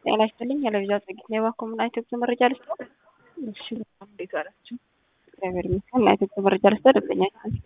ጤና ይስጥልኝ። የለቪዛ ጽጌት ነው የባኮምና ኢትዮጵያ መረጃ ልስጥ። እሺ በጣም እንዴት ዋላችሁ? እግዚአብሔር ይመስገን። እና ኢትዮጵያ መረጃ ልስጥ ደንበኛ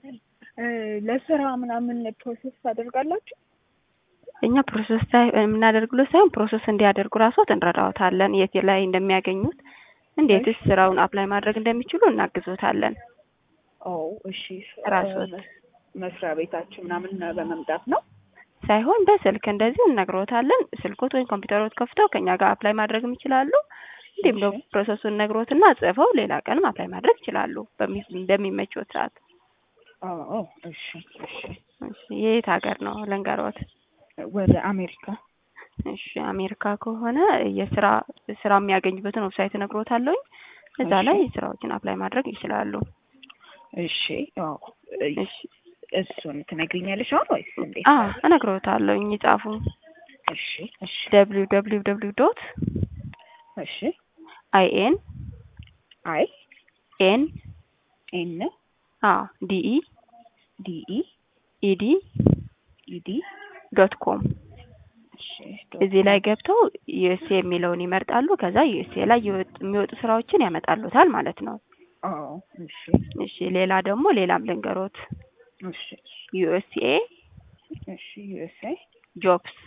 ለስራ ምናምን ፕሮሴስ ታደርጋላችሁ? እኛ ፕሮሰስ የምናደርግሎት ሳይሆን ፕሮሰስ እንዲያደርጉ ራሶት እንረዳዎታለን። የት ላይ እንደሚያገኙት እንዴትስ ስራውን አፕላይ ማድረግ እንደሚችሉ እናግዞታለን። ኦ እሺ። ራስዎት? መስሪያ ቤታችሁ ምናምን በመምጣት ነው? ሳይሆን በስልክ እንደዚሁ እነግሮታለን። ስልኮት ወይም ኮምፒውተሮት ከፍተው ከኛ ጋር አፕላይ ማድረግም ይችላሉ። እንዲሁም ደግሞ ፕሮሰሱን ነግሮትና ጽፈው ሌላ ቀንም አፕላይ ማድረግ ይችላሉ በሚመቾት ሰዓት። ኦ እሺ እሺ። እሺ የት ሀገር ነው ልንገሮት? ወደ አሜሪካ። እሺ አሜሪካ ከሆነ የስራ ስራ የሚያገኙበትን ዌብሳይት እነግሮታለሁኝ። እዛ ላይ ስራዎችን አፕላይ ማድረግ ይችላሉ። እሺ አዎ። እሺ እሱን ትነግሪኛለሽ አሁን ወይስ እንዴት? አዎ እነግሮታለሁኝ። ይጻፉ። እሺ እሺ ደብሊው ደብሊው ደብሊው ዶት እሺ አይ ኤን አይ ኤን ኤን አ ዲኢ ዲኢ ኢዲ ኢዲ ዶት ኮም እሺ እዚህ ላይ ገብተው ዩኤስኤ የሚለውን ይመርጣሉ። ከዛ ዩኤስኤ ላይ የሚወጡ ስራዎችን ያመጣሉታል ማለት ነው። አዎ እሺ እሺ ሌላ ደግሞ ሌላም ልንገሮት። እሺ ዩኤስኤ እሺ ዩኤስኤ ጆብስ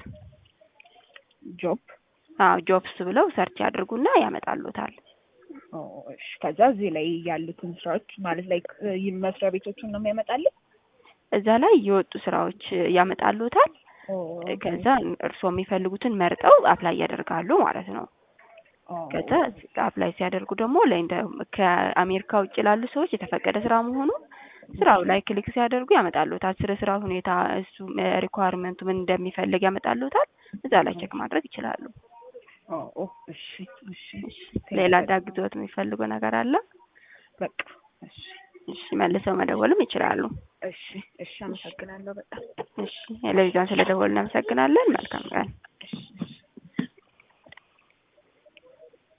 ጆብ አዎ ጆብስ ብለው ሰርች ያድርጉና ያመጣሉታል። ኦ እሺ ከዛ እዚህ ላይ ያሉትን ስራዎች ማለት ላይ መስሪያ ቤቶቹን ነው የሚያመጣልኝ? እዛ ላይ የወጡ ስራዎች ያመጣሉታል። ኦ ከዛ እርስዎ የሚፈልጉትን መርጠው አፕላይ ያደርጋሉ ማለት ነው። ከዛ አፕላይ ሲያደርጉ ደግሞ ላይ እንደ ከአሜሪካ ውጭ ላሉ ሰዎች የተፈቀደ ስራ መሆኑ ስራው ላይ ክሊክ ሲያደርጉ ያመጣሉታል። ስለ ስራ ሁኔታ እሱ ሪኳርመንቱ ምን እንደሚፈልግ ያመጣሉታል። እዛ ላይ ቼክ ማድረግ ይችላሉ። ኦ እሺ እሺ ሌላ እንዳግዞት የሚፈልጉ ነገር አለ? በቃ እሺ እሺ መልሰው መደወልም ይችላሉ። እሺ እሺ አመሰግናለሁ በጣም እሺ ለቪዛን ስለደወልን እናመሰግናለን። መልካም ቀን።